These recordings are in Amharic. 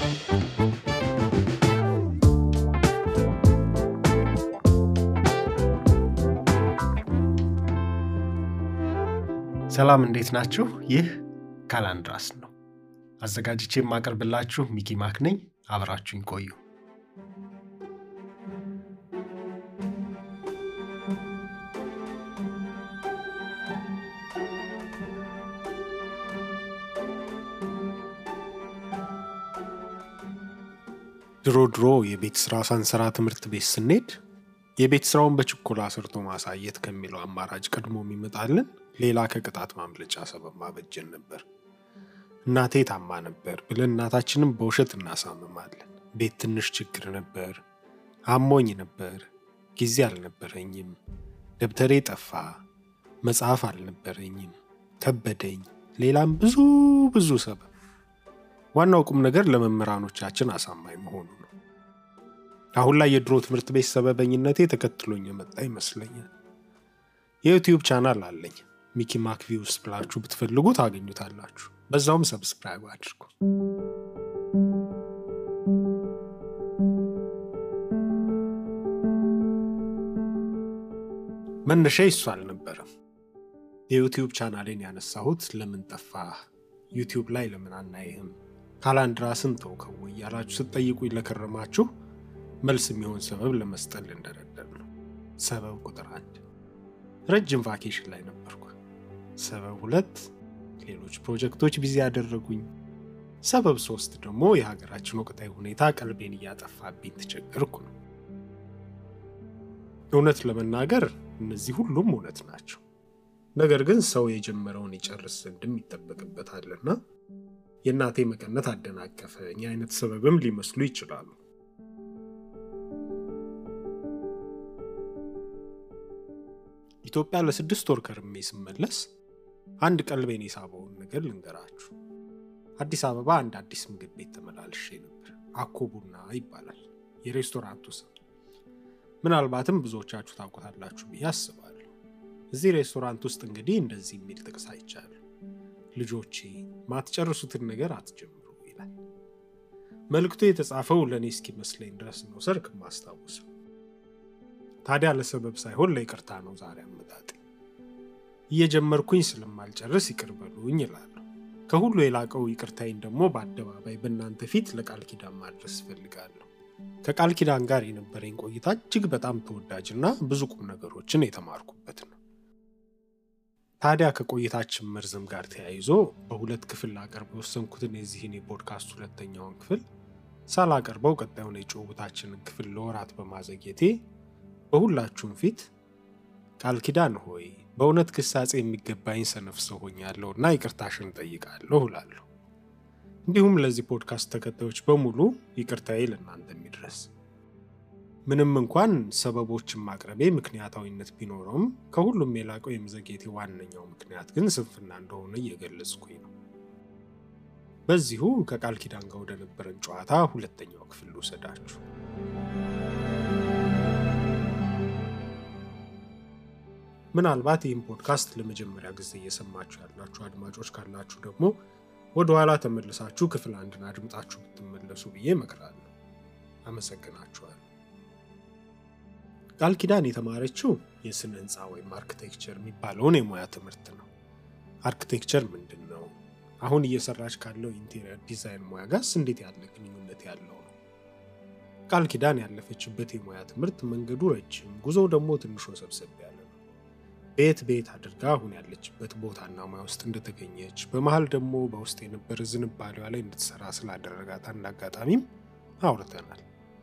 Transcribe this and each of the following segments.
ሰላም እንዴት ናችሁ? ይህ ካላንድራስ ነው። አዘጋጅቼ የማቀርብላችሁ ሚኪ ማክ ነኝ። አብራችሁኝ ቆዩ። ድሮ ድሮ የቤት ስራ ሳንሰራ ትምህርት ቤት ስንሄድ የቤት ስራውን በችኮላ ሰርቶ ማሳየት ከሚለው አማራጭ ቀድሞ የሚመጣልን ሌላ ከቅጣት ማምለጫ ሰበብ ማበጀን ነበር። እናቴ ታማ ነበር ብለን እናታችንም በውሸት እናሳምማለን። ቤት ትንሽ ችግር ነበር፣ አሞኝ ነበር፣ ጊዜ አልነበረኝም፣ ደብተሬ ጠፋ፣ መጽሐፍ አልነበረኝም፣ ከበደኝ፣ ሌላም ብዙ ብዙ ሰበብ። ዋናው ቁም ነገር ለመምህራኖቻችን አሳማኝ መሆኑ ነው። አሁን ላይ የድሮ ትምህርት ቤት ሰበበኝነቴ ተከትሎኝ የመጣ ይመስለኛል። የዩቲዩብ ቻናል አለኝ። ሚኪ ማክ ቪውስ ብላችሁ ብትፈልጉ ታገኙታላችሁ። በዛውም ሰብስክራይብ አድርጉ። መነሻ ይሱ አልነበረም። የዩቲዩብ ቻናሌን ያነሳሁት ለምን ጠፋህ፣ ዩቲዩብ ላይ ለምን አናይህም፣ ካላንድራስን ተውከው እያላችሁ ስትጠይቁኝ ለከረማችሁ መልስ የሚሆን ሰበብ ለመስጠት ልንደረደር ነው። ሰበብ ቁጥር አንድ ረጅም ቫኬሽን ላይ ነበርኩ። ሰበብ ሁለት ሌሎች ፕሮጀክቶች ቢዚ ያደረጉኝ። ሰበብ ሶስት ደግሞ የሀገራችን ወቅታዊ ሁኔታ ቀልቤን እያጠፋብኝ ተቸገርኩ ነው። እውነት ለመናገር እነዚህ ሁሉም እውነት ናቸው። ነገር ግን ሰው የጀመረውን ይጨርስ ዘንድም ይጠበቅበታልና የእናቴ መቀነት አደናቀፈኝ አይነት ሰበብም ሊመስሉ ይችላሉ። ኢትዮጵያ ለስድስት ወር ከርሜ ስመለስ አንድ ቀልቤን የሳበውን ነገር ልንገራችሁ። አዲስ አበባ አንድ አዲስ ምግብ ቤት ተመላልሼ ነበር። አኮ ቡና ይባላል የሬስቶራንቱ ስም። ምናልባትም ብዙዎቻችሁ ታውቁታላችሁ ብዬ አስባለሁ። እዚህ ሬስቶራንት ውስጥ እንግዲህ እንደዚህ የሚል ጥቅስ አይቻለሁ። ልጆቼ ማትጨርሱትን ነገር አትጀምሩ ይላል። መልእክቱ የተጻፈው ለእኔ እስኪመስለኝ ድረስ ነው ሰርክ ማስታውሰው። ታዲያ ለሰበብ ሳይሆን ለይቅርታ ነው ዛሬ አመጣጤ። እየጀመርኩኝ ስለማልጨርስ ይቅር በሉኝ እላለሁ። ከሁሉ የላቀው ይቅርታዬን ደግሞ በአደባባይ በእናንተ ፊት ለቃል ኪዳን ማድረስ እፈልጋለሁ። ከቃል ኪዳን ጋር የነበረኝ ቆይታ እጅግ በጣም ተወዳጅና ብዙ ቁም ነገሮችን የተማርኩበት ነው። ታዲያ ከቆይታችን መርዘም ጋር ተያይዞ በሁለት ክፍል ላቀርብ የወሰንኩትን የዚህን የፖድካስት ሁለተኛውን ክፍል ሳላቀርበው ቀጣዩን የጭውውታችንን ክፍል ለወራት በማዘግየቴ በሁላችሁም ፊት ቃል ኪዳን ሆይ በእውነት ግሳጼ የሚገባኝ ሰነፍ ሰው ሆኛለሁ እና ይቅርታሽን ጠይቃለሁ እላለሁ። እንዲሁም ለዚህ ፖድካስት ተከታዮች በሙሉ ይቅርታዬ ለእናንተ የሚድረስ። ምንም እንኳን ሰበቦችን ማቅረቤ ምክንያታዊነት ቢኖረውም ከሁሉም የላቀው የመዘግየቴ ዋነኛው ምክንያት ግን ስንፍና እንደሆነ እየገለጽኩኝ ነው። በዚሁ ከቃል ኪዳን ጋር ወደነበረን ጨዋታ ሁለተኛው ክፍል ልውሰዳችሁ። ምናልባት ይህም ፖድካስት ለመጀመሪያ ጊዜ እየሰማችሁ ያላችሁ አድማጮች ካላችሁ ደግሞ ወደኋላ ተመልሳችሁ ክፍል አንድን አድምጣችሁ ብትመለሱ ብዬ እመክራለሁ። አመሰግናችኋል። ቃል ኪዳን የተማረችው የስነ ህንፃ ወይም አርክቴክቸር የሚባለውን የሙያ ትምህርት ነው። አርክቴክቸር ምንድን ነው? አሁን እየሰራች ካለው ኢንቴሪየር ዲዛይን ሙያ ጋርስ እንዴት ያለ ግንኙነት ያለው ነው? ቃል ኪዳን ያለፈችበት የሙያ ትምህርት መንገዱ ረጅም፣ ጉዞው ደግሞ ትንሽ ወሰብሰብ ያለ ነው። ቤት ቤት አድርጋ አሁን ያለችበት ቦታና ሙያ ውስጥ እንደተገኘች በመሀል ደግሞ በውስጥ የነበረ ዝንባሌዋ ላይ እንድትሰራ ስላደረጋት አንድ አጋጣሚም አውርተናል።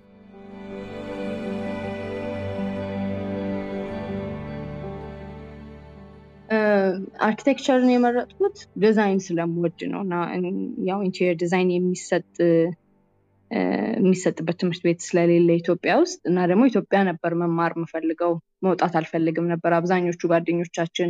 አርኪቴክቸርን የመረጥኩት ዲዛይን ስለምወድ ነው እና ያው ኢንቴሪየር ዲዛይን የሚሰጥ የሚሰጥበት ትምህርት ቤት ስለሌለ ኢትዮጵያ ውስጥ እና ደግሞ ኢትዮጵያ ነበር መማር የምፈልገው መውጣት አልፈልግም ነበር። አብዛኞቹ ጓደኞቻችን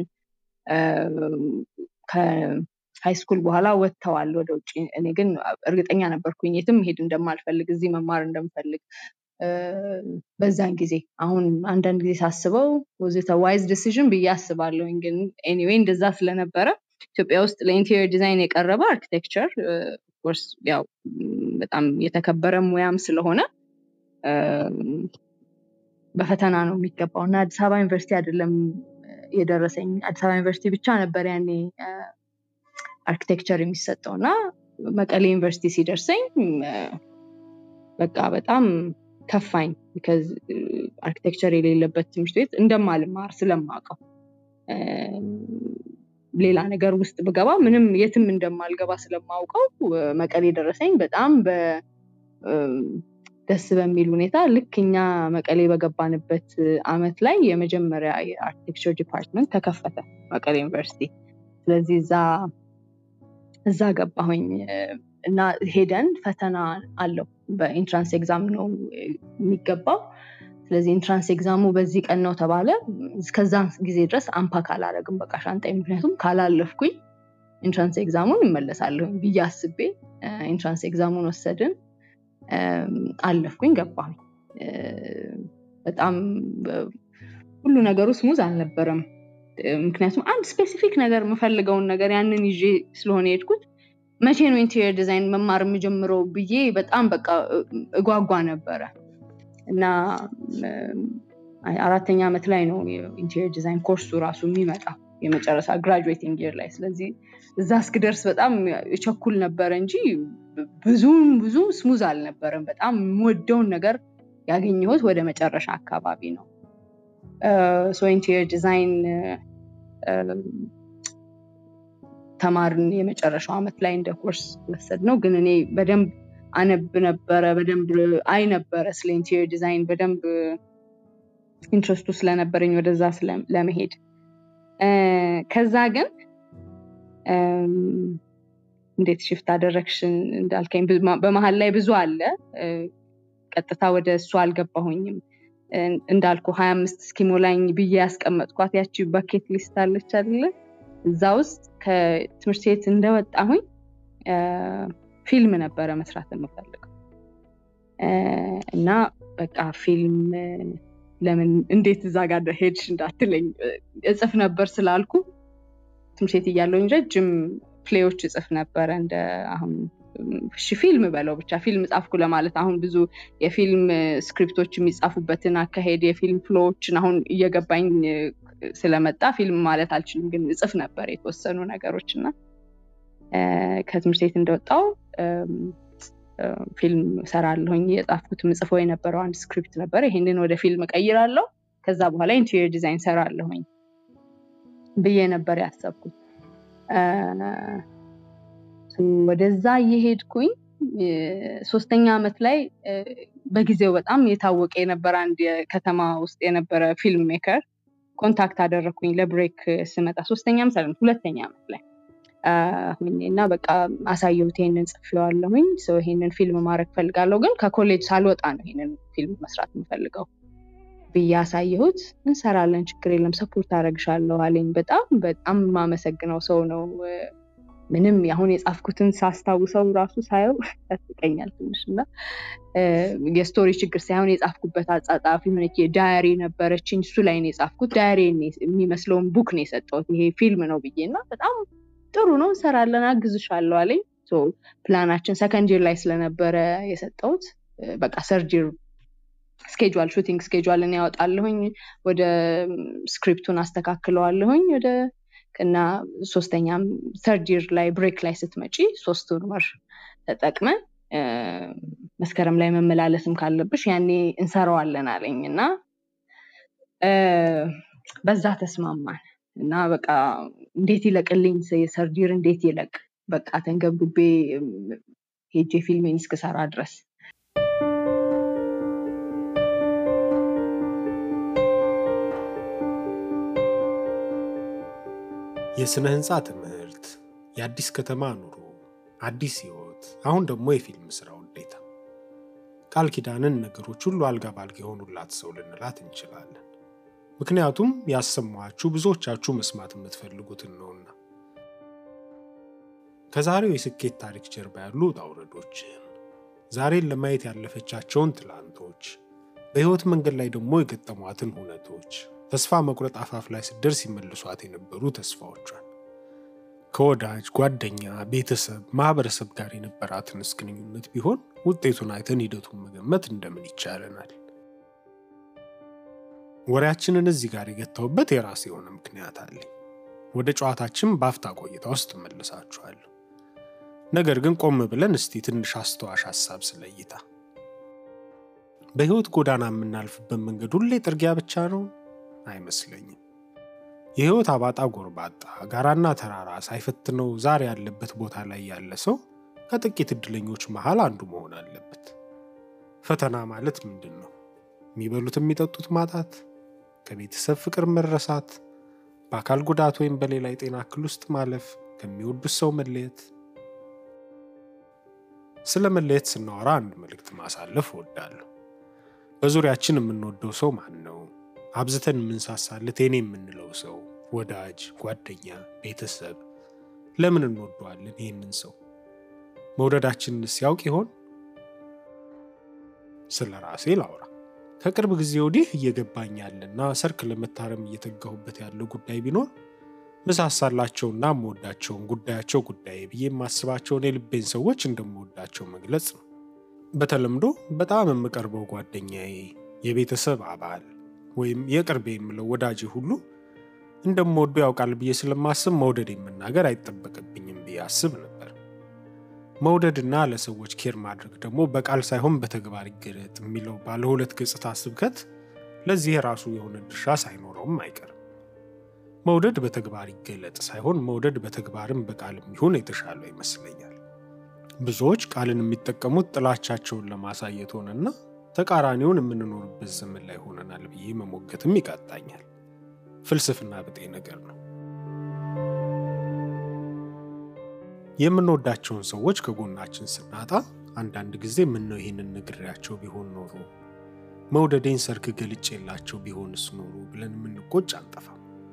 ከሃይስኩል በኋላ ወጥተዋል ወደ ውጭ። እኔ ግን እርግጠኛ ነበርኩኝ የትም መሄድ እንደማልፈልግ እዚህ መማር እንደምፈልግ በዛን ጊዜ። አሁን አንዳንድ ጊዜ ሳስበው ወዘተ ዋይዝ ዲሲዥን ብዬ አስባለሁኝ። ግን ኤኒዌይ እንደዛ ስለነበረ ኢትዮጵያ ውስጥ ለኢንቴሪየር ዲዛይን የቀረበ አርኪቴክቸር ኦፍኮርስ ያው በጣም የተከበረ ሙያም ስለሆነ በፈተና ነው የሚገባው እና አዲስ አበባ ዩኒቨርሲቲ አይደለም የደረሰኝ አዲስ አበባ ዩኒቨርሲቲ ብቻ ነበር ያኔ አርኪቴክቸር የሚሰጠው እና መቀሌ ዩኒቨርሲቲ ሲደርሰኝ በቃ በጣም ከፋኝ ቢካዝ አርኪቴክቸር የሌለበት ትምህርት ቤት እንደማልማር ስለማውቀው ሌላ ነገር ውስጥ ብገባ ምንም የትም እንደማልገባ ስለማውቀው መቀሌ ደረሰኝ በጣም ደስ በሚል ሁኔታ ልክ እኛ መቀሌ በገባንበት አመት ላይ የመጀመሪያ የአርኪቴክቸር ዲፓርትመንት ተከፈተ መቀሌ ዩኒቨርሲቲ ስለዚህ እዛ እዛ ገባሁኝ እና ሄደን ፈተና አለው በኢንትራንስ ኤግዛም ነው የሚገባው ስለዚህ ኢንትራንስ ኤግዛሙ በዚህ ቀን ነው ተባለ እስከዛ ጊዜ ድረስ አምፓክ አላረግም በቃ ሻንጣ ምክንያቱም ካላለፍኩኝ ኢንትራንስ ኤግዛሙን እመለሳለሁ ብዬ አስቤ ኢንትራንስ ኤግዛሙን ወሰድን አለፍኩኝ ገባሁኝ በጣም ሁሉ ነገሩ ስሙዝ አልነበረም ምክንያቱም አንድ ስፔሲፊክ ነገር የምፈልገውን ነገር ያንን ይዤ ስለሆነ የሄድኩት መቼ ነው ኢንቴሪየር ዲዛይን መማር የምጀምረው ብዬ በጣም በቃ እጓጓ ነበረ እና አራተኛ ዓመት ላይ ነው ኢንቴሪየር ዲዛይን ኮርሱ ራሱ የሚመጣው የመጨረሻ ግራጁዌቲንግ ይር ላይ ስለዚህ እዛ እስክደርስ በጣም የቸኩል ነበረ እንጂ ብዙም ብዙ ስሙዝ አልነበረም በጣም የምወደውን ነገር ያገኘሁት ወደ መጨረሻ አካባቢ ነው ሶ ኢንቴሪየር ዲዛይን ተማርን የመጨረሻው ዓመት ላይ እንደ ኮርስ ወሰድ ነው ግን እኔ በደንብ አነብ ነበረ በደንብ አይ ነበረ ስለ ኢንቴሪየር ዲዛይን በደንብ ኢንትረስቱ ስለነበረኝ ወደዛ ለመሄድ ከዛ ግን እንዴት ሽፍት አደረግሽን እንዳልከኝ በመሀል ላይ ብዙ አለ ቀጥታ ወደ እሱ አልገባሁኝም እንዳልኩ ሀያ አምስት እስኪሞላኝ ብዬ ያስቀመጥኳት ያቺ ባኬት ሊስት አለች አለ እዛ ውስጥ ከትምህርት ቤት እንደወጣሁኝ ፊልም ነበረ መስራት የምፈልገው እና በቃ ፊልም ለምን እንዴት እዛ ጋር ሄድሽ እንዳትለኝ እጽፍ ነበር ስላልኩ ትምህርት ቤት እያለሁኝ ረጅም ፕሌዎች እጽፍ ነበረ እንደ አሁን እሺ ፊልም በለው ብቻ ፊልም ጻፍኩ ለማለት አሁን ብዙ የፊልም ስክሪፕቶች የሚጻፉበትን አካሄድ የፊልም ፍሎዎችን አሁን እየገባኝ ስለመጣ ፊልም ማለት አልችልም ግን እጽፍ ነበር የተወሰኑ ነገሮች እና ከትምህርት ቤት እንደወጣው ፊልም ሰራለሁኝ የጻፍኩት ምጽፈው የነበረው አንድ ስክሪፕት ነበር ይሄንን ወደ ፊልም ቀይራለሁ ከዛ በኋላ ኢንቴሪየር ዲዛይን ሰራለሁኝ ብዬ ነበር ያሰብኩት ወደዛ እየሄድኩኝ ሶስተኛ ዓመት ላይ በጊዜው በጣም የታወቀ የነበረ አንድ የከተማ ውስጥ የነበረ ፊልም ሜከር ኮንታክት አደረግኩኝ ለብሬክ ስመጣ ሶስተኛ ምሳሌ ሁለተኛ ዓመት ላይ እና በቃ አሳየሁት ይሄንን ጽፌዋለሁኝ ሰው ይሄንን ፊልም ማድረግ ፈልጋለሁ ግን ከኮሌጅ ሳልወጣ ነው ይሄንን ፊልም መስራት የምፈልገው ብዬ አሳየሁት እንሰራለን ችግር የለም ሰፖርት አደረግሻለሁ አለኝ በጣም በጣም የማመሰግነው ሰው ነው ምንም አሁን የጻፍኩትን ሳስታውሰው ራሱ ሳየው ያስቀኛል ትንሽ እና የስቶሪ ችግር ሳይሆን የጻፍኩበት አጻጻፍ የሆነች ዳያሪ ነበረችኝ እሱ ላይ ነው የጻፍኩት ዳያሪ የሚመስለውን ቡክ ነው የሰጠሁት ይሄ ፊልም ነው ብዬ እና በጣም ጥሩ ነው እንሰራለን አግዝሻለሁ አለኝ ፕላናችን ሰከንድ ላይ ስለነበረ የሰጠሁት በቃ ሰርጅር ስኬጁል ሹቲንግ ስኬጁልን ያወጣለሁኝ ወደ ስክሪፕቱን አስተካክለዋለሁኝ ወደ እና ሶስተኛም ሰርድ ይር ላይ ብሬክ ላይ ስትመጪ ሶስቱን ወር ተጠቅመን መስከረም ላይ መመላለስም ካለብሽ ያኔ እንሰራዋለን አለኝ እና በዛ ተስማማን እና በቃ እንዴት ይለቅልኝ የሰርዲር እንዴት ይለቅ በቃ ተንገብግቤ ሄጄ ፊልሜን እስክሰራ ድረስ የሥነ ሕንፃ ትምህርት፣ የአዲስ ከተማ ኑሮ፣ አዲስ ሕይወት፣ አሁን ደግሞ የፊልም ሥራ ውዴታ። ቃል ኪዳንን ነገሮች ሁሉ አልጋ ባልጋ የሆኑላት ሰው ልንላት እንችላለን። ምክንያቱም ያሰማችሁ ብዙዎቻችሁ መስማት የምትፈልጉትን ነውና። ከዛሬው የስኬት ታሪክ ጀርባ ያሉ ውጣ ውረዶችን፣ ዛሬን ለማየት ያለፈቻቸውን ትላንቶች፣ በሕይወት መንገድ ላይ ደግሞ የገጠሟትን ሁነቶች ተስፋ መቁረጥ አፋፍ ላይ ስትደርስ ይመልሷት የነበሩ ተስፋዎቿን ከወዳጅ ጓደኛ፣ ቤተሰብ፣ ማህበረሰብ ጋር የነበራትንስ ግንኙነት ቢሆን ውጤቱን አይተን ሂደቱን መገመት እንደምን ይቻለናል? ወሬያችንን እዚህ ጋር የገታውበት የራሴ የሆነ ምክንያት አለኝ። ወደ ጨዋታችን በአፍታ ቆይታ ውስጥ እመልሳችኋለሁ። ነገር ግን ቆም ብለን እስቲ ትንሽ አስተዋሽ ሀሳብ ስለ እይታ። በሕይወት ጎዳና የምናልፍበት መንገድ ሁሌ ጥርጊያ ብቻ ነው? አይመስለኝም። የሕይወት አባጣ ጎርባጣ፣ ጋራና ተራራ ሳይፈትነው ዛሬ ያለበት ቦታ ላይ ያለ ሰው ከጥቂት ዕድለኞች መሃል አንዱ መሆን አለበት። ፈተና ማለት ምንድን ነው? የሚበሉት የሚጠጡት ማጣት፣ ከቤተሰብ ፍቅር መረሳት፣ በአካል ጉዳት ወይም በሌላ የጤና እክል ውስጥ ማለፍ፣ ከሚወዱት ሰው መለየት። ስለ መለየት ስናወራ አንድ መልእክት ማሳለፍ እወዳለሁ። በዙሪያችን የምንወደው ሰው ማን ነው? አብዝተን የምንሳሳለት የኔ የምንለው ሰው፣ ወዳጅ፣ ጓደኛ፣ ቤተሰብ። ለምን እንወደዋለን ይህንን ሰው? መውደዳችንን ሲያውቅ ይሆን? ስለ ራሴ ላውራ። ከቅርብ ጊዜ ወዲህ እየገባኝ ያለና ሰርክ ለመታረም እየተጋሁበት ያለው ጉዳይ ቢኖር ምሳሳላቸውና የምወዳቸውን ጉዳያቸው ጉዳይ ብዬ የማስባቸውን የልቤን ሰዎች እንደምወዳቸው መግለጽ ነው። በተለምዶ በጣም የምቀርበው ጓደኛዬ፣ የቤተሰብ አባል ወይም የቅርቤ የምለው ወዳጄ ሁሉ እንደምወደው ያውቃል ብዬ ስለማስብ መውደድ የመናገር አይጠበቅብኝም ብዬ አስብ ነበር። መውደድና ለሰዎች ኬር ማድረግ ደግሞ በቃል ሳይሆን በተግባር ይገለጥ የሚለው ባለ ሁለት ገጽታ ስብከት ለዚህ የራሱ የሆነ ድርሻ ሳይኖረውም አይቀርም። መውደድ በተግባር ይገለጥ ሳይሆን መውደድ በተግባርም በቃልም ይሁን የተሻለው ይመስለኛል። ብዙዎች ቃልን የሚጠቀሙት ጥላቻቸውን ለማሳየት ሆነና ተቃራኒውን የምንኖርበት ዘመን ላይ ሆነናል ብዬ መሞገትም ይቃጣኛል። ፍልስፍና ብጤ ነገር ነው። የምንወዳቸውን ሰዎች ከጎናችን ስናጣ አንዳንድ ጊዜ ምነው ይህንን ነግሬያቸው ቢሆን ኖሮ፣ መውደዴን ሰርክ ገልጬላቸው ቢሆንስ ኖሮ ብለን የምንቆጭ አንጠፋም።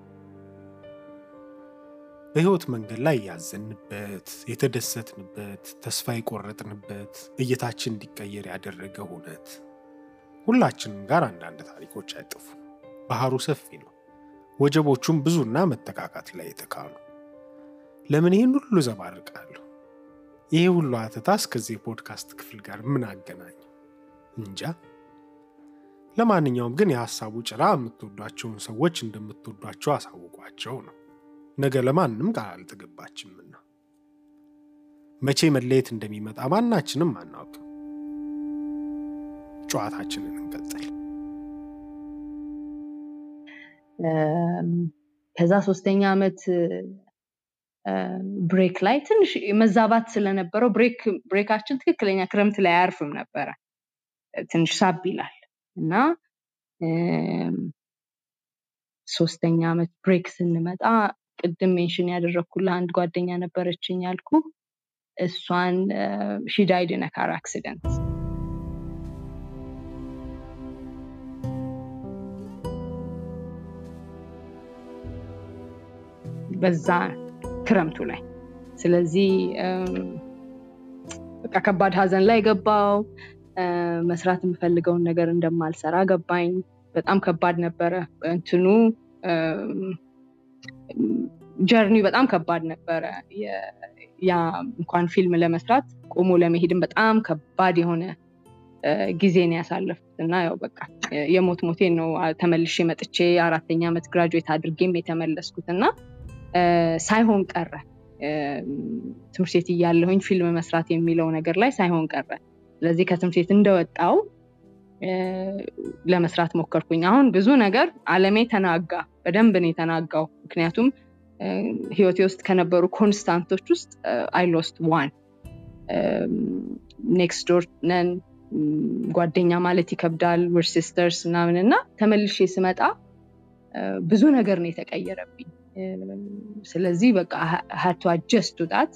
በሕይወት መንገድ ላይ ያዘንበት፣ የተደሰትንበት፣ ተስፋ የቆረጥንበት፣ እይታችን እንዲቀየር ያደረገ እውነት ሁላችንም ጋር አንዳንድ ታሪኮች አይጠፉም። ባህሩ ሰፊ ነው። ወጀቦቹም ብዙና መተካካት ላይ የተካኑ። ለምን ይህን ሁሉ ዘባርቃለሁ? ይሄ ሁሉ አተታ እስከዚህ የፖድካስት ክፍል ጋር ምን አገናኝ? እንጃ። ለማንኛውም ግን የሐሳቡ ጭራ የምትወዷቸውን ሰዎች እንደምትወዷቸው አሳውቋቸው ነው። ነገ ለማንም ቃል አልተገባችምና መቼ መለየት እንደሚመጣ ማናችንም አናውቅም። ጨዋታችንን እንቀጥል። ከዛ ሶስተኛ ዓመት ብሬክ ላይ ትንሽ መዛባት ስለነበረው ብሬካችን ትክክለኛ ክረምት ላይ አያርፍም ነበረ። ትንሽ ሳብ ይላል እና ሶስተኛ ዓመት ብሬክ ስንመጣ ቅድም ሜንሽን ያደረግኩልህ አንድ ጓደኛ ነበረችኝ ያልኩ እሷን ሺዳይድ ነካር አክሲደንት በዛ ክረምቱ ላይ ስለዚህ በቃ ከባድ ሀዘን ላይ ገባው። መስራት የምፈልገውን ነገር እንደማልሰራ ገባኝ። በጣም ከባድ ነበረ። እንትኑ ጀርኒ በጣም ከባድ ነበረ። ያ እንኳን ፊልም ለመስራት ቆሞ ለመሄድም በጣም ከባድ የሆነ ጊዜን ያሳለፍኩት እና ያው በቃ የሞት ሞቴን ነው ተመልሼ መጥቼ አራተኛ ዓመት ግራጁዌት አድርጌም የተመለስኩት እና ሳይሆን ቀረ። ትምህርት ቤት እያለሁኝ ፊልም መስራት የሚለው ነገር ላይ ሳይሆን ቀረ። ስለዚህ ከትምህርት ቤት እንደወጣው ለመስራት ሞከርኩኝ። አሁን ብዙ ነገር አለሜ ተናጋ፣ በደንብ ነው የተናጋው። ምክንያቱም ህይወቴ ውስጥ ከነበሩ ኮንስታንቶች ውስጥ አይ ሎስት ዋን ኔክስት ዶር ነን ጓደኛ ማለት ይከብዳል፣ ዊር ሲስተርስ ምናምን እና ተመልሼ ስመጣ ብዙ ነገር ነው የተቀየረብኝ። ስለዚህ በቃ ሀቶ አጀስቱ ጣት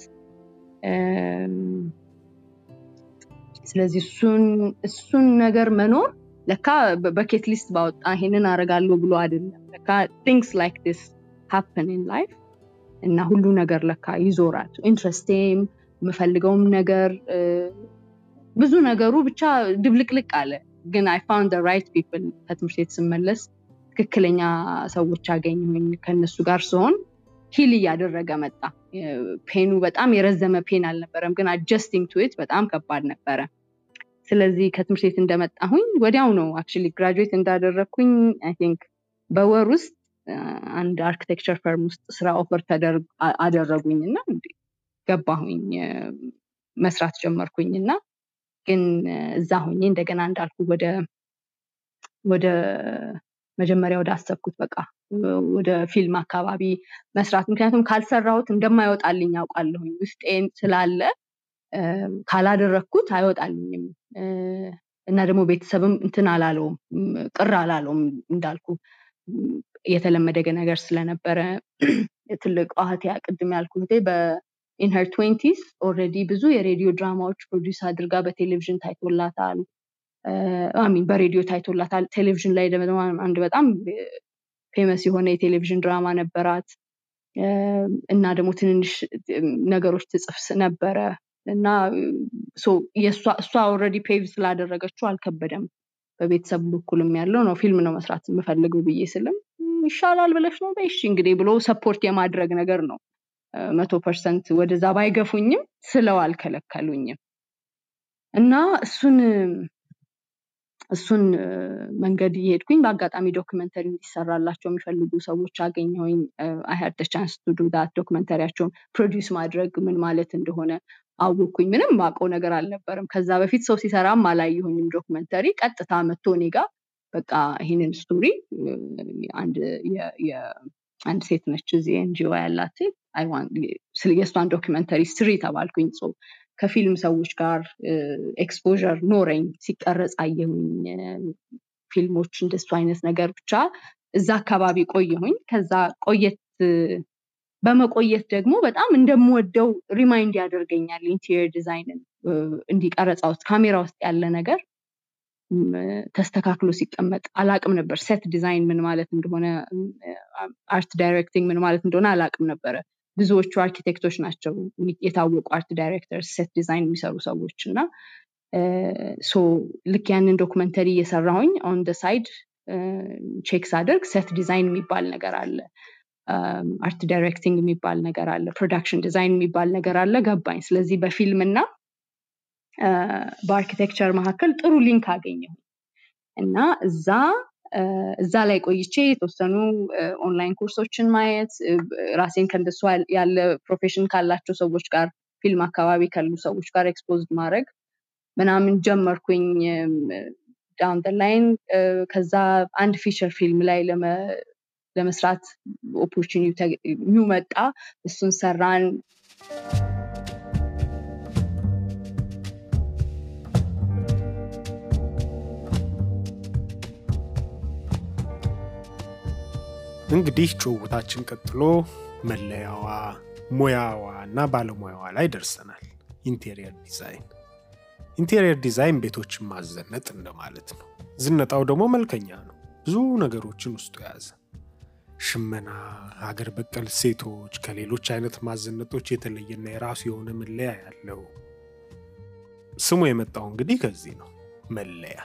ስለዚህ እሱን ነገር መኖር ለካ በኬት ሊስት ባወጣ ይሄንን አረጋለሁ ብሎ አይደለም። ለካ ቲንግስ ላይክ ዲስ ሃፕን ኢን ላይፍ እና ሁሉ ነገር ለካ ይዞራል። ኢንትረስቴም የምፈልገውም ነገር ብዙ ነገሩ ብቻ ድብልቅልቅ አለ። ግን አይ ፋውንድ ራይት ፒፕል ከትምህርት ቤት ስመለስ ትክክለኛ ሰዎች አገኘሁኝ። ከነሱ ጋር ሲሆን ሂል እያደረገ መጣ። ፔኑ በጣም የረዘመ ፔን አልነበረም፣ ግን አጀስቲንግ ቱዊት በጣም ከባድ ነበረ። ስለዚህ ከትምህርት ቤት እንደመጣሁኝ ወዲያው ነው አክቹዋሊ ግራጁዌት እንዳደረግኩኝ አይ ቲንክ በወር ውስጥ አንድ አርኪቴክቸር ፈርም ውስጥ ስራ ኦፈር አደረጉኝ እና ገባሁኝ መስራት ጀመርኩኝ እና ግን እዛ ሆኜ እንደገና እንዳልኩ ወደ ወደ መጀመሪያ ወደ አሰብኩት በቃ ወደ ፊልም አካባቢ መስራት ምክንያቱም ካልሰራሁት እንደማይወጣልኝ ያውቃለሁኝ ውስጤን ስላለ ካላደረግኩት አይወጣልኝም እና ደግሞ ቤተሰብም እንትን አላለውም ቅር አላለውም እንዳልኩ የተለመደ ነገር ስለነበረ ትልቅ እህቴ ቅድም ያልኩ እህቴ በኢንሄር ትዌንቲስ ኦልሬዲ ብዙ የሬዲዮ ድራማዎች ፕሮዲስ አድርጋ በቴሌቪዥን ታይቶላታል ሚን በሬዲዮ ታይቶላታል ቴሌቪዥን ላይ ደግሞ አንድ በጣም ፌመስ የሆነ የቴሌቪዥን ድራማ ነበራት እና ደግሞ ትንንሽ ነገሮች ትጽፍ ነበረ እና እሷ ኦልሬዲ ፔቭ ስላደረገችው አልከበደም በቤተሰብ በኩልም ያለው ነው ፊልም ነው መስራት የምፈልገው ብዬ ስልም ይሻላል ብለሽ ነው በይሽ እንግዲህ ብሎ ሰፖርት የማድረግ ነገር ነው መቶ ፐርሰንት ወደዛ ባይገፉኝም ስለው አልከለከሉኝም እና እሱን እሱን መንገድ እየሄድኩኝ በአጋጣሚ ዶክመንተሪ እንዲሰራላቸው የሚፈልጉ ሰዎች አገኘሁኝ አይሀድ ቻንስ ቱ ዳት ዶክመንተሪያቸውን ፕሮዲውስ ማድረግ ምን ማለት እንደሆነ አወኩኝ ምንም ማቀው ነገር አልነበረም ከዛ በፊት ሰው ሲሰራም አላየሁኝም ዶክመንተሪ ቀጥታ መጥቶ እኔ ጋር በቃ ይህንን ስቶሪ አንድ ሴት ነች እዚህ ኤንጂኦ ያላት ሴት የእሷን ዶክመንተሪ ስሪ ተባልኩኝ ከፊልም ሰዎች ጋር ኤክስፖር ኖረኝ ሲቀረጽ አየሁኝ ፊልሞች እንደሱ አይነት ነገር ብቻ እዛ አካባቢ ቆየሁኝ ከዛ ቆየት በመቆየት ደግሞ በጣም እንደምወደው ሪማይንድ ያደርገኛል ኢንቴሪየር ዲዛይንን እንዲቀረጻ ውስጥ ካሜራ ውስጥ ያለ ነገር ተስተካክሎ ሲቀመጥ አላቅም ነበር ሴት ዲዛይን ምን ማለት እንደሆነ አርት ዳይሬክቲንግ ምን ማለት እንደሆነ አላቅም ነበረ ብዙዎቹ አርኪቴክቶች ናቸው የታወቁ አርት ዳይሬክተር ሴት ዲዛይን የሚሰሩ ሰዎች እና ልክ ያንን ዶክመንተሪ እየሰራሁኝ ኦን ደ ሳይድ ቼክ ሳደርግ ሴት ዲዛይን የሚባል ነገር አለ አርት ዳይሬክቲንግ የሚባል ነገር አለ ፕሮዳክሽን ዲዛይን የሚባል ነገር አለ ገባኝ ስለዚህ በፊልም እና በአርኪቴክቸር መካከል ጥሩ ሊንክ አገኘሁ እና እዛ እዛ ላይ ቆይቼ የተወሰኑ ኦንላይን ኮርሶችን ማየት ራሴን ከእንደሱ ያለ ፕሮፌሽን ካላቸው ሰዎች ጋር ፊልም አካባቢ ካሉ ሰዎች ጋር ኤክስፖዝድ ማድረግ ምናምን ጀመርኩኝ ዳውን ላይን ከዛ አንድ ፊቸር ፊልም ላይ ለመስራት ኦፖርቹኒቲ መጣ እሱን ሰራን እንግዲህ ጭውውታችን ቀጥሎ መለያዋ ሙያዋ እና ባለሙያዋ ላይ ደርሰናል ኢንቴሪየር ዲዛይን ኢንቴሪየር ዲዛይን ቤቶችን ማዘነጥ እንደማለት ነው ዝነጣው ደግሞ መልከኛ ነው ብዙ ነገሮችን ውስጡ የያዘ ሽመና ሀገር በቀል ሴቶች ከሌሎች አይነት ማዘነጦች የተለየና የራሱ የሆነ መለያ ያለው ስሙ የመጣው እንግዲህ ከዚህ ነው መለያ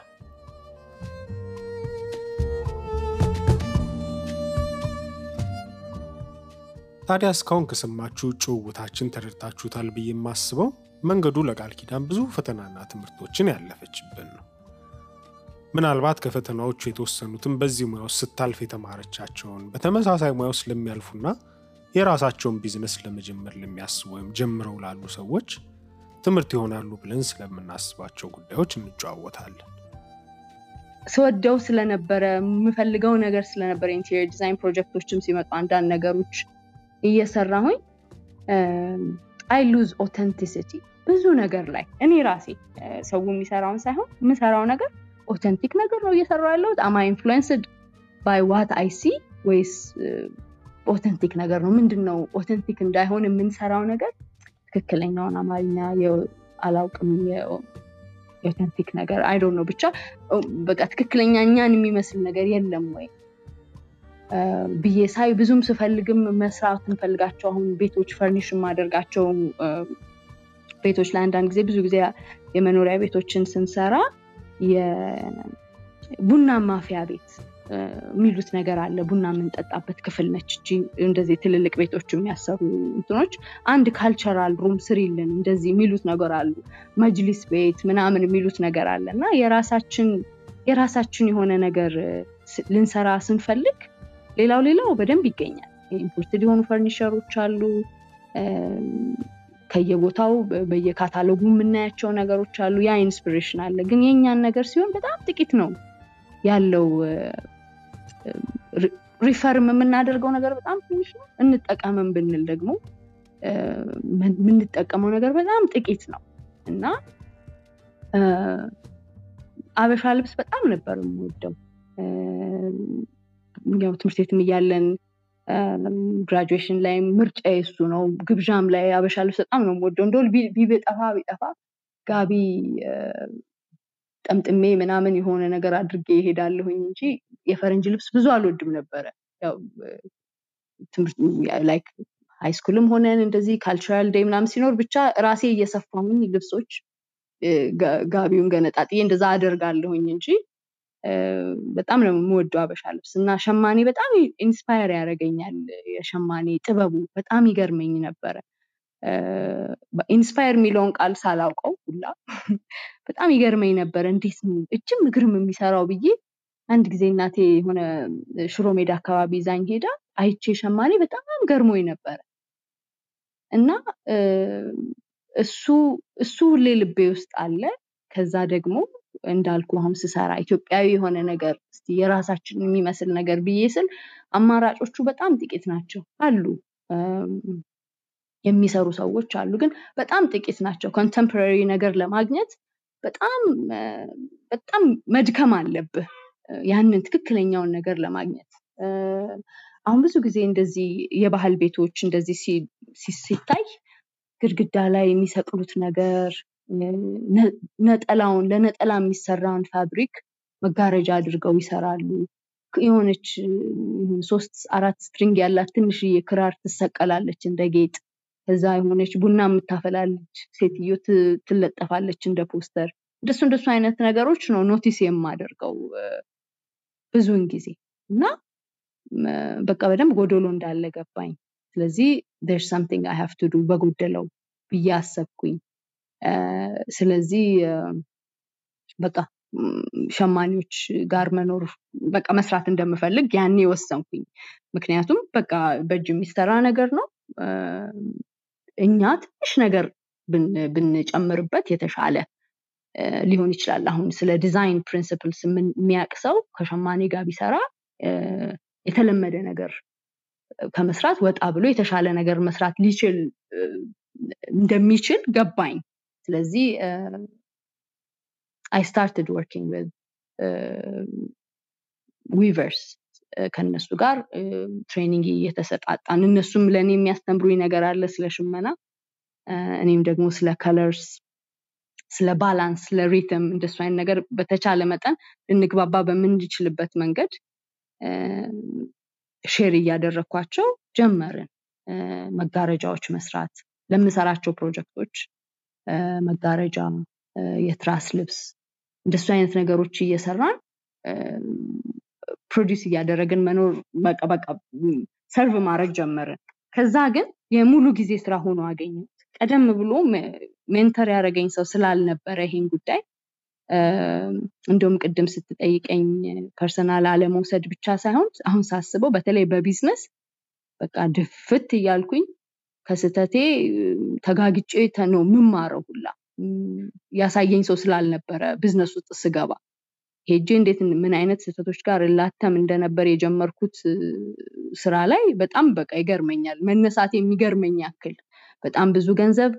ታዲያ እስካሁን ከሰማችሁ ጭውውታችን ተረድታችሁታል ብዬ የማስበው መንገዱ ለቃል ኪዳን ብዙ ፈተናና ትምህርቶችን ያለፈችብን ነው ምናልባት ከፈተናዎቹ የተወሰኑትን በዚህ ሙያ ውስጥ ስታልፍ የተማረቻቸውን በተመሳሳይ ሙያ ውስጥ ለሚያልፉና የራሳቸውን ቢዝነስ ለመጀመር ለሚያስቡ ወይም ጀምረው ላሉ ሰዎች ትምህርት ይሆናሉ ብለን ስለምናስባቸው ጉዳዮች እንጨዋወታለን ስወደው ስለነበረ የምፈልገው ነገር ስለነበረ ኢንቴሪየር ዲዛይን ፕሮጀክቶችም ሲመጡ አንዳንድ ነገሮች እየሰራሁኝ አይ ሉዝ ኦተንቲሲቲ ብዙ ነገር ላይ እኔ ራሴ ሰው የሚሰራውን ሳይሆን የምሰራው ነገር ኦተንቲክ ነገር ነው እየሰራ ያለሁት አማ ኢንፍሉንስድ ባይ ዋት አይ ሲ ወይስ ኦተንቲክ ነገር ነው ምንድን ነው ኦተንቲክ እንዳይሆን የምንሰራው ነገር ትክክለኛውን አማርኛ አላውቅም የኦተንቲክ ነገር አይዶ ነው ብቻ በቃ ትክክለኛ እኛን የሚመስል ነገር የለም ወይ ብዬ ሳይ ብዙም ስፈልግም መስራት እንፈልጋቸው አሁን ቤቶች ፈርኒሽ የማደርጋቸው ቤቶች ላይ አንዳንድ ጊዜ ብዙ ጊዜ የመኖሪያ ቤቶችን ስንሰራ የቡና ማፊያ ቤት የሚሉት ነገር አለ። ቡና የምንጠጣበት ክፍል ነች እቺ። እንደዚህ ትልልቅ ቤቶች የሚያሰሩ እንትኖች አንድ ካልቸራል ሩም ስሪልን እንደዚህ የሚሉት ነገር አሉ። መጅሊስ ቤት ምናምን የሚሉት ነገር አለ እና የራሳችን የራሳችን የሆነ ነገር ልንሰራ ስንፈልግ ሌላው ሌላው በደንብ ይገኛል። ኢምፖርትድ የሆኑ ፈርኒቸሮች አሉ። ከየቦታው በየካታሎጉ የምናያቸው ነገሮች አሉ። ያ ኢንስፒሬሽን አለ። ግን የእኛን ነገር ሲሆን በጣም ጥቂት ነው ያለው። ሪፈርም የምናደርገው ነገር በጣም ትንሽ ነው። እንጠቀምም ብንል ደግሞ የምንጠቀመው ነገር በጣም ጥቂት ነው እና አበሻ ልብስ በጣም ነበር የምወደው። ያው ትምህርት ቤትም እያለን ግራጁዌሽን ላይ ምርጫ የሱ ነው። ግብዣም ላይ አበሻ ልብስ በጣም ነው የምወደው። እንደው ቢጠፋ ቢጠፋ ጋቢ ጠምጥሜ ምናምን የሆነ ነገር አድርጌ ይሄዳለሁኝ እንጂ የፈረንጅ ልብስ ብዙ አልወድም ነበረ። ላይክ ሃይስኩልም ሆነን እንደዚህ ካልቸራል ዴይ ምናምን ሲኖር ብቻ ራሴ እየሰፋሁኝ ልብሶች ጋቢውን ገነጣጥዬ እንደዛ አደርጋለሁኝ እንጂ በጣም ነው የምወደው አበሻ ልብስ እና ሸማኔ በጣም ኢንስፓየር ያደርገኛል። የሸማኔ ጥበቡ በጣም ይገርመኝ ነበረ። ኢንስፓየር የሚለውን ቃል ሳላውቀው ሁላ በጣም ይገርመኝ ነበረ። እንዴት ነው እጅም እግርም የሚሰራው ብዬ አንድ ጊዜ እናቴ የሆነ ሽሮ ሜዳ አካባቢ ይዛኝ ሄዳ አይቼ ሸማኔ በጣም ገርሞኝ ነበረ እና እሱ እሱ ሁሌ ልቤ ውስጥ አለ። ከዛ ደግሞ እንዳልኩ አሁን ስሰራ ኢትዮጵያዊ የሆነ ነገር እስቲ የራሳችን የሚመስል ነገር ብዬ ስል አማራጮቹ በጣም ጥቂት ናቸው አሉ የሚሰሩ ሰዎች አሉ፣ ግን በጣም ጥቂት ናቸው። ኮንተምፖራሪ ነገር ለማግኘት በጣም በጣም መድከም አለብህ ያንን ትክክለኛውን ነገር ለማግኘት። አሁን ብዙ ጊዜ እንደዚህ የባህል ቤቶች እንደዚህ ሲታይ ግድግዳ ላይ የሚሰቅሉት ነገር ነጠላውን ለነጠላ የሚሰራውን ፋብሪክ መጋረጃ አድርገው ይሰራሉ። የሆነች ሶስት አራት ስትሪንግ ያላት ትንሽዬ ክራር ትሰቀላለች እንደ ጌጥ። ከዛ የሆነች ቡና የምታፈላለች ሴትዮ ትለጠፋለች እንደ ፖስተር። እንደሱ እንደሱ አይነት ነገሮች ነው ኖቲስ የማደርገው ብዙውን ጊዜ እና በቃ በደንብ ጎዶሎ እንዳለ ገባኝ። ስለዚህ ር ሳምቲንግ አይ ሃቭ ቱ ዱ በጎደለው ብዬ አሰብኩኝ። ስለዚህ በቃ ሸማኔዎች ጋር መኖር በቃ መስራት እንደምፈልግ ያኔ ወሰንኩኝ። ምክንያቱም በቃ በእጅ የሚሰራ ነገር ነው። እኛ ትንሽ ነገር ብንጨምርበት የተሻለ ሊሆን ይችላል። አሁን ስለ ዲዛይን ፕሪንስፕልስ የሚያውቅ ሰው ከሸማኔ ጋር ቢሰራ የተለመደ ነገር ከመስራት ወጣ ብሎ የተሻለ ነገር መስራት ሊችል እንደሚችል ገባኝ። ስለዚህ አይ ስታርትድ ወርኪንግ ዊዝ ዊቨርስ ከነሱ ጋር ትሬኒንግ እየተሰጣጣን እነሱም ለእኔ የሚያስተምሩኝ ነገር አለ ስለ ሽመና፣ እኔም ደግሞ ስለ ከለርስ፣ ስለ ባላንስ፣ ስለ ሪትም እንደሱ አይነት ነገር በተቻለ መጠን ልንግባባ በምንችልበት መንገድ ሼር እያደረግኳቸው ጀመርን መጋረጃዎች መስራት ለምሰራቸው ፕሮጀክቶች መጋረጃ፣ የትራስ ልብስ እንደሱ አይነት ነገሮች እየሰራን ፕሮዲስ እያደረግን መኖር በቃ በቃ ሰርቭ ማድረግ ጀመርን። ከዛ ግን የሙሉ ጊዜ ስራ ሆኖ አገኘሁት። ቀደም ብሎ ሜንተር ያደረገኝ ሰው ስላልነበረ ይሄን ጉዳይ እንደውም ቅድም ስትጠይቀኝ ፐርሰናል አለመውሰድ ብቻ ሳይሆን አሁን ሳስበው በተለይ በቢዝነስ በቃ ድፍት እያልኩኝ ከስተቴ ተጋግጬ ነው የምማረው ሁላ ያሳየኝ ሰው ስላልነበረ ቢዝነስ ውስጥ ስገባ ሄጄ እንዴት ምን አይነት ስህተቶች ጋር እላተም እንደነበር የጀመርኩት ስራ ላይ በጣም በቃ ይገርመኛል። መነሳት የሚገርመኝ ያክል በጣም ብዙ ገንዘብ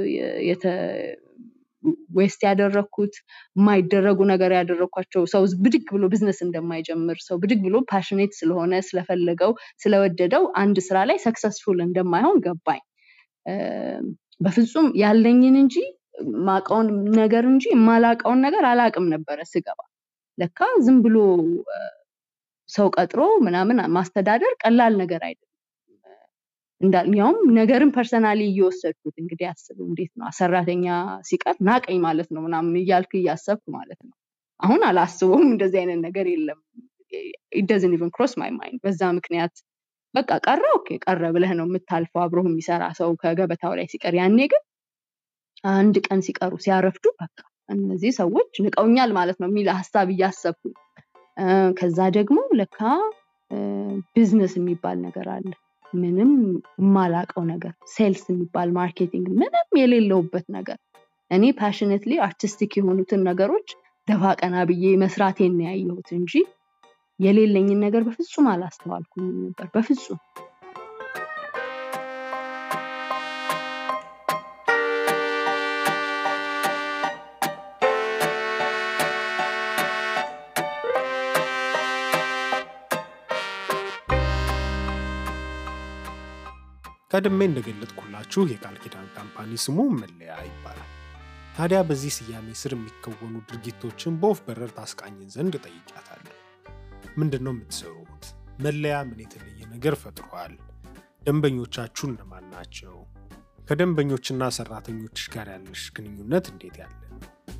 ዌስት ያደረግኩት የማይደረጉ ነገር ያደረግኳቸው ሰው ብድግ ብሎ ቢዝነስ እንደማይጀምር ሰው ብድግ ብሎ ፓሽኔት ስለሆነ ስለፈለገው ስለወደደው አንድ ስራ ላይ ሰክሰስፉል እንደማይሆን ገባኝ። በፍጹም ያለኝን እንጂ ማቀውን ነገር እንጂ የማላቀውን ነገር አላቅም ነበረ ስገባ። ለካ ዝም ብሎ ሰው ቀጥሮ ምናምን ማስተዳደር ቀላል ነገር አይደለም። ያውም ነገርን ፐርሰናሊ እየወሰድኩት እንግዲህ አስቡ እንዴት ነው ሰራተኛ ሲቀር ናቀኝ ማለት ነው ምናምን እያልክ እያሰብኩ ማለት ነው። አሁን አላስበውም እንደዚህ አይነት ነገር የለም። ኢደዝን ኢቨን ክሮስ ማይ ማይንድ በዛ ምክንያት በቃ ቀረ ኦኬ ቀረ ብለህ ነው የምታልፈው አብሮህ የሚሰራ ሰው ከገበታው ላይ ሲቀር ያኔ ግን አንድ ቀን ሲቀሩ ሲያረፍዱ በቃ እነዚህ ሰዎች ንቀውኛል ማለት ነው የሚል ሀሳብ እያሰብኩ ከዛ ደግሞ ለካ ቢዝነስ የሚባል ነገር አለ ምንም የማላቀው ነገር ሴልስ የሚባል ማርኬቲንግ ምንም የሌለውበት ነገር እኔ ፓሽነትሊ አርቲስቲክ የሆኑትን ነገሮች ደፋ ቀና ብዬ መስራቴን ያየሁት እንጂ የሌለኝን ነገር በፍጹም አላስተዋልኩም ነበር በፍጹም ቀድሜ እንደገለጥኩላችሁ የቃል ኪዳን ካምፓኒ ስሙ መለያ ይባላል። ታዲያ በዚህ ስያሜ ስር የሚከወኑ ድርጊቶችን በወፍ በረር ታስቃኝን ዘንድ ጠይቂያታለሁ። ምንድን ነው የምትሰሩት? መለያ ምን የተለየ ነገር ፈጥሯል? ደንበኞቻችሁ እነማን ናቸው? ከደንበኞችና ሰራተኞች ጋር ያለሽ ግንኙነት እንዴት ያለ ነው?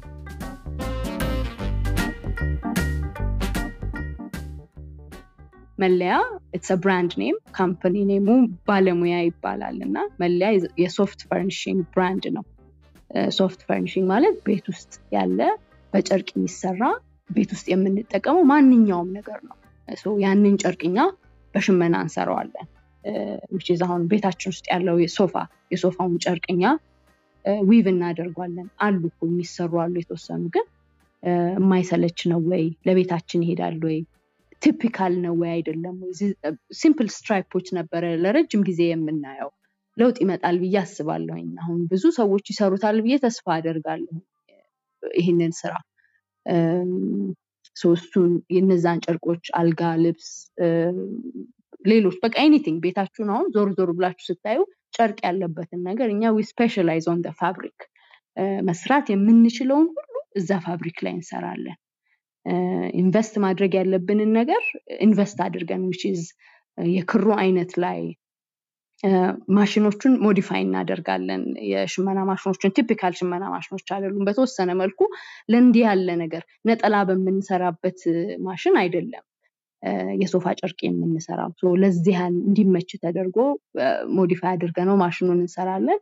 መለያ ኢትስ ብራንድ ኔም ካምፓኒ ኔሙ ባለሙያ ይባላል እና መለያ የሶፍት ፈርኒሽንግ ብራንድ ነው ሶፍት ፈርኒሽንግ ማለት ቤት ውስጥ ያለ በጨርቅ የሚሰራ ቤት ውስጥ የምንጠቀመው ማንኛውም ነገር ነው ያንን ጨርቅኛ በሽመና እንሰራዋለን ዊችዝ አሁን ቤታችን ውስጥ ያለው የሶፋ የሶፋውን ጨርቅኛ ዊቭ እናደርጓለን አሉ የሚሰሩ አሉ የተወሰኑ ግን የማይሰለች ነው ወይ ለቤታችን ይሄዳል ወይ ቲፒካል ነው ወይ አይደለም ወይ ሲምፕል ስትራይፖች ነበረ ለረጅም ጊዜ የምናየው ለውጥ ይመጣል ብዬ አስባለሁኝ አሁን ብዙ ሰዎች ይሰሩታል ብዬ ተስፋ አደርጋለሁ ይህንን ስራ እሱን የነዛን ጨርቆች አልጋ ልብስ ሌሎች በቃ ኤኒቲንግ ቤታችሁን አሁን ዞር ዞር ብላችሁ ስታዩ ጨርቅ ያለበትን ነገር እኛ ዊ ስፔሻላይዝ ኦን ፋብሪክ መስራት የምንችለውን ሁሉ እዛ ፋብሪክ ላይ እንሰራለን ኢንቨስት ማድረግ ያለብንን ነገር ኢንቨስት አድርገን ዊችዝ የክሩ አይነት ላይ ማሽኖቹን ሞዲፋይ እናደርጋለን የሽመና ማሽኖችን ቲፒካል ሽመና ማሽኖች አይደሉም በተወሰነ መልኩ ለእንዲህ ያለ ነገር ነጠላ በምንሰራበት ማሽን አይደለም የሶፋ ጨርቅ የምንሰራው ለዚህ ያህል እንዲመች ተደርጎ ሞዲፋይ አድርገ ነው ማሽኑን እንሰራለን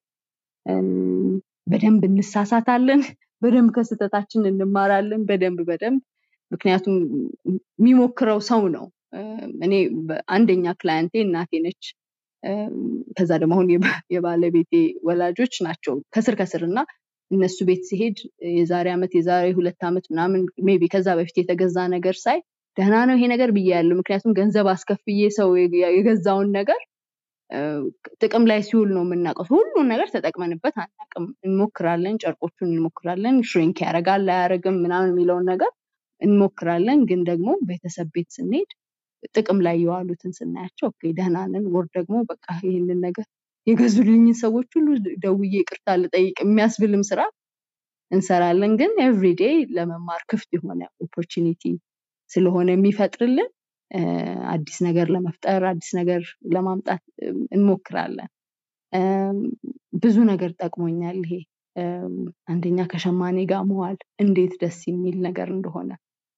በደንብ እንሳሳታለን በደንብ ከስህተታችን እንማራለን በደንብ በደንብ ምክንያቱም የሚሞክረው ሰው ነው እኔ አንደኛ ክላየንቴ እናቴ ነች ከዛ ደግሞ አሁን የባለቤቴ ወላጆች ናቸው ከስር ከስር እና እነሱ ቤት ሲሄድ የዛሬ ዓመት የዛሬ ሁለት ዓመት ምናምን ሜቢ ከዛ በፊት የተገዛ ነገር ሳይ ደህና ነው ይሄ ነገር ብዬ ያለው ምክንያቱም ገንዘብ አስከፍዬ ሰው የገዛውን ነገር ጥቅም ላይ ሲውል ነው የምናውቀው ሁሉን ነገር ተጠቅመንበት አናቅም እንሞክራለን ጨርቆቹን እንሞክራለን ሽሪንክ ያደርጋል አያደርግም ምናምን የሚለውን ነገር እንሞክራለን ግን ደግሞ ቤተሰብ ቤት ስንሄድ ጥቅም ላይ የዋሉትን ስናያቸው ደህና ነን ወር ደግሞ በቃ ይህንን ነገር የገዙልኝን ሰዎች ሁሉ ደውዬ ቅርታ ልጠይቅ የሚያስብልም ስራ እንሰራለን ግን ኤቭሪዴ ለመማር ክፍት የሆነ ኦፖርቹኒቲ ስለሆነ የሚፈጥርልን አዲስ ነገር ለመፍጠር አዲስ ነገር ለማምጣት እንሞክራለን ብዙ ነገር ጠቅሞኛል ይሄ አንደኛ ከሸማኔ ጋር መዋል እንዴት ደስ የሚል ነገር እንደሆነ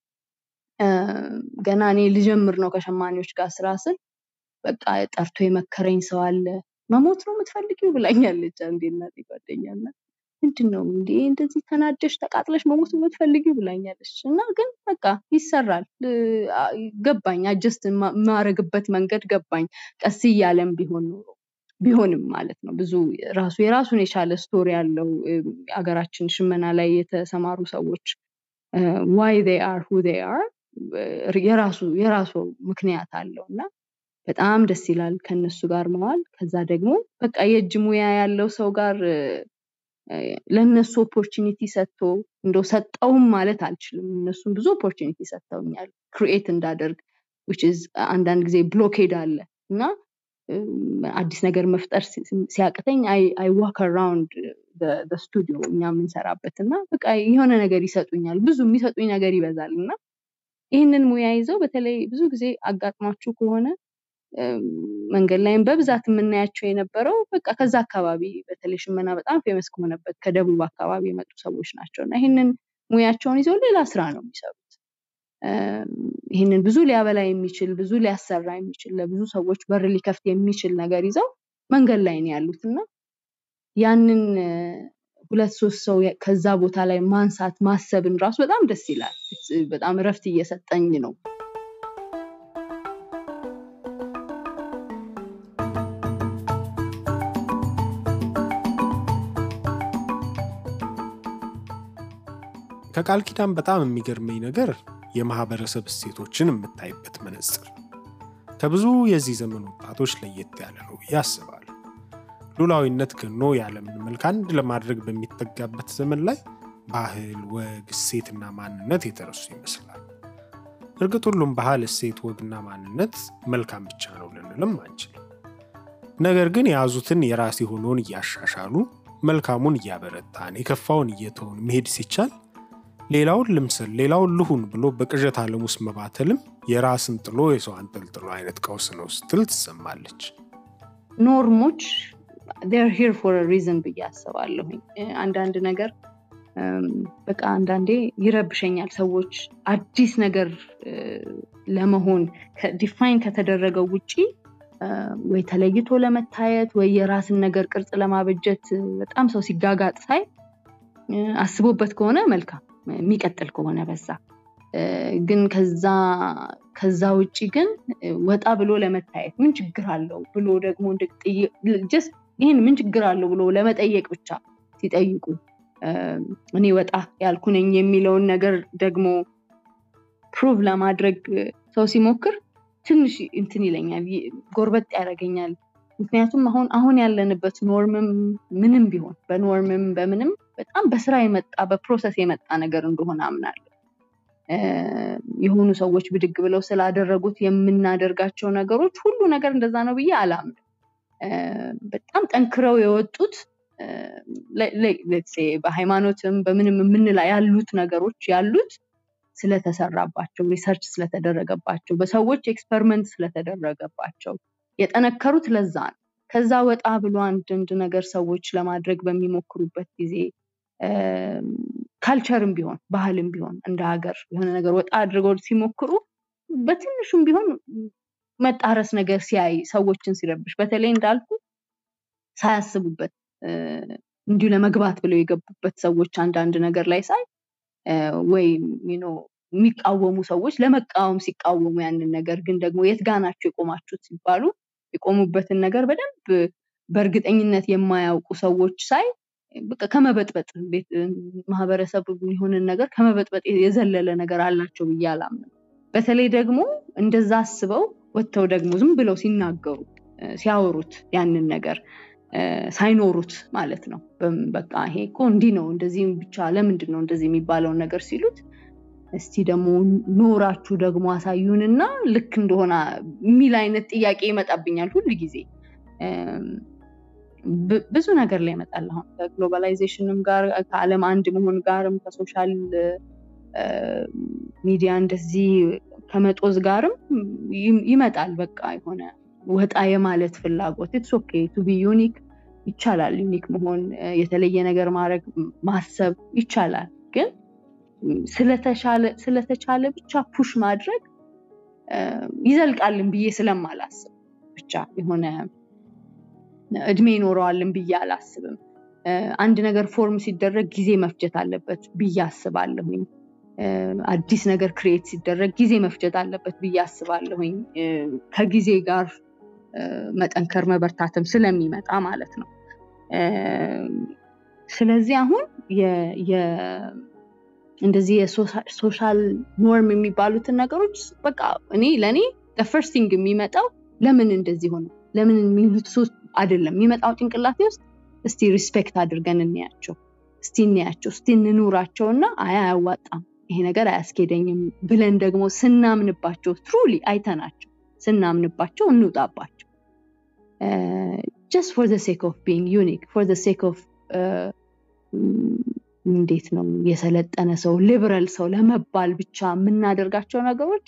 ገና እኔ ልጀምር ነው ከሸማኔዎች ጋር ስራ ስል በቃ ጠርቶ የመከረኝ ሰው አለ መሞት ነው የምትፈልጊው ብላኛለች አንዴ እናቴ ጓደኛና ምንድን ነው እንዴ እንደዚህ ተናደሽ ተቃጥለሽ መሞት የምትፈልጊው ብላኛለች እና ግን በቃ ይሰራል ገባኝ አጀስት የማረግበት መንገድ ገባኝ ቀስ እያለም ቢሆን ኖሮ ቢሆንም ማለት ነው ብዙ ራሱ የራሱን የቻለ ስቶሪ ያለው ሀገራችን ሽመና ላይ የተሰማሩ ሰዎች ዋይ አር ሁ አር የራሱ የራሱ ምክንያት አለው እና በጣም ደስ ይላል ከነሱ ጋር መዋል ከዛ ደግሞ በቃ የእጅ ሙያ ያለው ሰው ጋር ለእነሱ ኦፖርቹኒቲ ሰጥቶ እንደው ሰጠውም ማለት አልችልም እነሱም ብዙ ኦፖርቹኒቲ ሰጥተውኛል ክሪኤት እንዳደርግ አንዳንድ ጊዜ ብሎኬድ አለ እና አዲስ ነገር መፍጠር ሲያቅተኝ አይ ዋክ አራውንድ ስቱዲዮ እኛ የምንሰራበት እና በቃ የሆነ ነገር ይሰጡኛል ብዙ የሚሰጡኝ ነገር ይበዛል እና ይህንን ሙያ ይዘው በተለይ ብዙ ጊዜ አጋጥሟችሁ ከሆነ መንገድ ላይም በብዛት የምናያቸው የነበረው በቃ ከዛ አካባቢ በተለይ ሽመና በጣም ፌመስ ከሆነበት ከደቡብ አካባቢ የመጡ ሰዎች ናቸው እና ይህንን ሙያቸውን ይዘው ሌላ ስራ ነው የሚሰሩት ይህንን ብዙ ሊያበላ የሚችል ብዙ ሊያሰራ የሚችል ለብዙ ሰዎች በር ሊከፍት የሚችል ነገር ይዘው መንገድ ላይ ነው ያሉት እና ያንን ሁለት ሶስት ሰው ከዛ ቦታ ላይ ማንሳት ማሰብን ራሱ በጣም ደስ ይላል። በጣም እረፍት እየሰጠኝ ነው። ከቃል ኪዳን በጣም የሚገርመኝ ነገር የማህበረሰብ እሴቶችን የምታይበት መነጽር ከብዙ የዚህ ዘመን ወጣቶች ለየት ያለ ነው ብዬ አስባለሁ። ሉላዊነት ገኖ የዓለምን መልክ አንድ ለማድረግ በሚጠጋበት ዘመን ላይ ባህል፣ ወግ፣ እሴትና ማንነት የተረሱ ይመስላል። እርግጥ ሁሉም ባህል፣ እሴት፣ ወግና ማንነት መልካም ብቻ ነው ልንልም አንችልም። ነገር ግን የያዙትን የራስ የሆነውን እያሻሻሉ መልካሙን እያበረታን የከፋውን እየተውን መሄድ ሲቻል ሌላውን ልምሰል ሌላውን ልሁን ብሎ በቅዠት ዓለም ውስጥ መባተልም የራስን ጥሎ የሰው አንጠልጥሎ አይነት ቀውስ ነው ስትል ትሰማለች። ኖርሞች ር ሂር ፎር ሪዝን ብዬ አስባለሁኝ። አንዳንድ ነገር በቃ አንዳንዴ ይረብሸኛል። ሰዎች አዲስ ነገር ለመሆን ዲፋይን ከተደረገው ውጪ ወይ ተለይቶ ለመታየት ወይ የራስን ነገር ቅርጽ ለማበጀት በጣም ሰው ሲጋጋጥ ሳይ አስቦበት ከሆነ መልካም የሚቀጥል ከሆነ በዛ ግን ከዛ ውጭ ግን ወጣ ብሎ ለመታየት ምን ችግር አለው ብሎ ደግሞ ይህን ምን ችግር አለው ብሎ ለመጠየቅ ብቻ ሲጠይቁ እኔ ወጣ ያልኩ ነኝ የሚለውን ነገር ደግሞ ፕሩቭ ለማድረግ ሰው ሲሞክር ትንሽ እንትን ይለኛል፣ ጎርበጥ ያደርገኛል። ምክንያቱም አሁን አሁን ያለንበት ኖርምም ምንም ቢሆን በኖርምም በምንም በጣም በስራ የመጣ በፕሮሰስ የመጣ ነገር እንደሆነ አምናለሁ። የሆኑ ሰዎች ብድግ ብለው ስላደረጉት የምናደርጋቸው ነገሮች ሁሉ ነገር እንደዛ ነው ብዬ አላምንም። በጣም ጠንክረው የወጡት በሃይማኖትም በምንም የምንላ ያሉት ነገሮች ያሉት ስለተሰራባቸው ሪሰርች ስለተደረገባቸው በሰዎች ኤክስፐሪመንት ስለተደረገባቸው የጠነከሩት ለዛ ነው። ከዛ ወጣ ብሎ አንዳንድ ነገር ሰዎች ለማድረግ በሚሞክሩበት ጊዜ ካልቸርም ቢሆን ባህልም ቢሆን እንደ ሀገር የሆነ ነገር ወጣ አድርገው ሲሞክሩ በትንሹም ቢሆን መጣረስ ነገር ሲያይ ሰዎችን ሲረብሽ በተለይ እንዳልኩ ሳያስቡበት እንዲሁ ለመግባት ብለው የገቡበት ሰዎች አንዳንድ ነገር ላይ ሳይ ወይም የሚቃወሙ ሰዎች ለመቃወም ሲቃወሙ ያንን ነገር ግን ደግሞ የት ጋ ናቸው የቆማችሁት ሲባሉ የቆሙበትን ነገር በደንብ በእርግጠኝነት የማያውቁ ሰዎች ሳይ በቃ ከመበጥበጥ ማህበረሰብ የሆንን ነገር ከመበጥበጥ የዘለለ ነገር አላቸው ብዬ አላምንም። በተለይ ደግሞ እንደዛ አስበው ወጥተው ደግሞ ዝም ብለው ሲናገሩ ሲያወሩት ያንን ነገር ሳይኖሩት ማለት ነው። በቃ ይሄ እኮ እንዲህ ነው እንደዚህ ብቻ ለምንድን ነው እንደዚህ የሚባለውን ነገር ሲሉት እስቲ ደግሞ ኖራችሁ ደግሞ አሳዩንና ልክ እንደሆነ የሚል አይነት ጥያቄ ይመጣብኛል ሁል ጊዜ። ብዙ ነገር ላይ ይመጣል። አሁን ከግሎባላይዜሽንም ጋር ከዓለም አንድ መሆን ጋርም ከሶሻል ሚዲያ እንደዚህ ከመጦዝ ጋርም ይመጣል። በቃ የሆነ ወጣ የማለት ፍላጎት ኢትስ ኦኬ ቱ ቢ ዩኒክ ይቻላል። ዩኒክ መሆን የተለየ ነገር ማድረግ ማሰብ ይቻላል። ግን ስለተቻለ ብቻ ፑሽ ማድረግ ይዘልቃልን ብዬ ስለማላስብ ብቻ የሆነ እድሜ ይኖረዋልን ብዬ አላስብም። አንድ ነገር ፎርም ሲደረግ ጊዜ መፍጀት አለበት ብዬ አስባለሁኝ። አዲስ ነገር ክሬት ሲደረግ ጊዜ መፍጀት አለበት ብዬ አስባለሁኝ። ከጊዜ ጋር መጠንከር መበርታትም ስለሚመጣ ማለት ነው። ስለዚህ አሁን እንደዚህ የሶሻል ኖርም የሚባሉትን ነገሮች በቃ እኔ ለእኔ ፈርስቲንግ የሚመጣው ለምን እንደዚህ ሆነ ለምን የሚሉት ሶስት አይደለም የሚመጣው ጭንቅላቴ ውስጥ እስቲ ሪስፔክት አድርገን እንያቸው እስቲ እንያቸው እስቲ እንኑራቸው እና አይ አያዋጣም ይሄ ነገር አያስኬደኝም ብለን ደግሞ ስናምንባቸው ትሩሊ አይተናቸው ስናምንባቸው እንውጣባቸው ጀስት ፎር ዘ ሴክ ኦፍ ቢንግ ዩኒክ ፎር ዘ ሴክ ኦፍ እንዴት ነው የሰለጠነ ሰው ሊበራል ሰው ለመባል ብቻ የምናደርጋቸው ነገሮች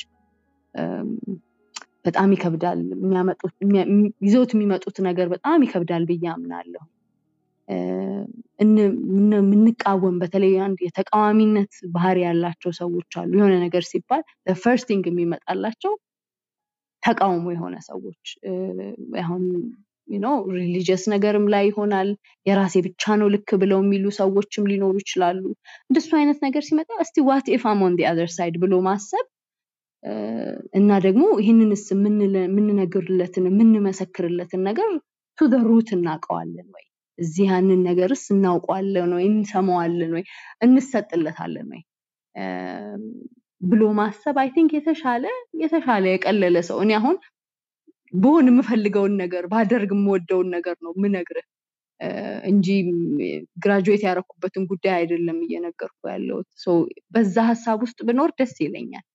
በጣም ይከብዳል። ይዘውት የሚመጡት ነገር በጣም ይከብዳል ብዬ አምናለሁ። የምንቃወም በተለይ አንድ የተቃዋሚነት ባህሪ ያላቸው ሰዎች አሉ። የሆነ ነገር ሲባል ፈርስት ቲንግ የሚመጣላቸው ተቃውሞ የሆነ ሰዎች አሁን ነው ሪሊጂየስ ነገርም ላይ ይሆናል። የራሴ ብቻ ነው ልክ ብለው የሚሉ ሰዎችም ሊኖሩ ይችላሉ። እንደሱ አይነት ነገር ሲመጣ እስቲ ዋት ኢፍ አም ኦን ዲ አዘር ሳይድ ብሎ ማሰብ እና ደግሞ ይህንንስ የምንነግርለትን የምንመሰክርለትን ነገር ቱ ደ ሩት እናውቀዋለን ወይ እዚህ ያንን ነገርስ እናውቀዋለን ወይ እንሰማዋለን ወይ እንሰጥለታለን ወይ ብሎ ማሰብ አይ ቲንክ የተሻለ የተሻለ የቀለለ ሰው እኔ አሁን ብሆን የምፈልገውን ነገር ባደርግ የምወደውን ነገር ነው ምነግርህ እንጂ ግራጁዌት ያደረኩበትን ጉዳይ አይደለም እየነገርኩ ያለሁት። በዛ ሀሳብ ውስጥ ብኖር ደስ ይለኛል።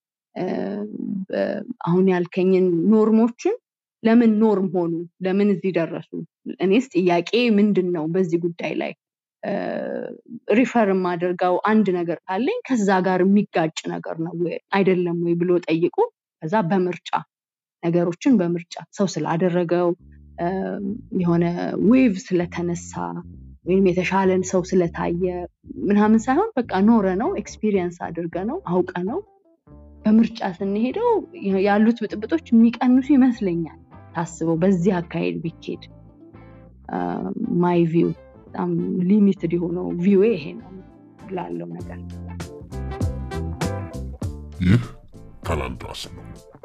አሁን ያልከኝን ኖርሞችን ለምን ኖርም ሆኑ? ለምን እዚህ ደረሱ? እኔስ ጥያቄ ምንድን ነው በዚህ ጉዳይ ላይ ሪፈር የማደርገው አንድ ነገር ካለኝ ከዛ ጋር የሚጋጭ ነገር ነው አይደለም ወይ ብሎ ጠይቁ። ከዛ በምርጫ ነገሮችን በምርጫ ሰው ስላደረገው የሆነ ዌቭ ስለተነሳ ወይም የተሻለን ሰው ስለታየ ምናምን ሳይሆን በቃ ኖረ ነው ኤክስፒሪየንስ አድርገ ነው አውቀ ነው በምርጫ ስንሄደው ያሉት ብጥብጦች የሚቀንሱ ይመስለኛል። ታስበው በዚህ አካሄድ ቢኬድ ማይ ቪው በጣም ሊሚትድ የሆነው ቪው ይሄ ነው ላለው ነገር ይህ ካላንድራስ ነው።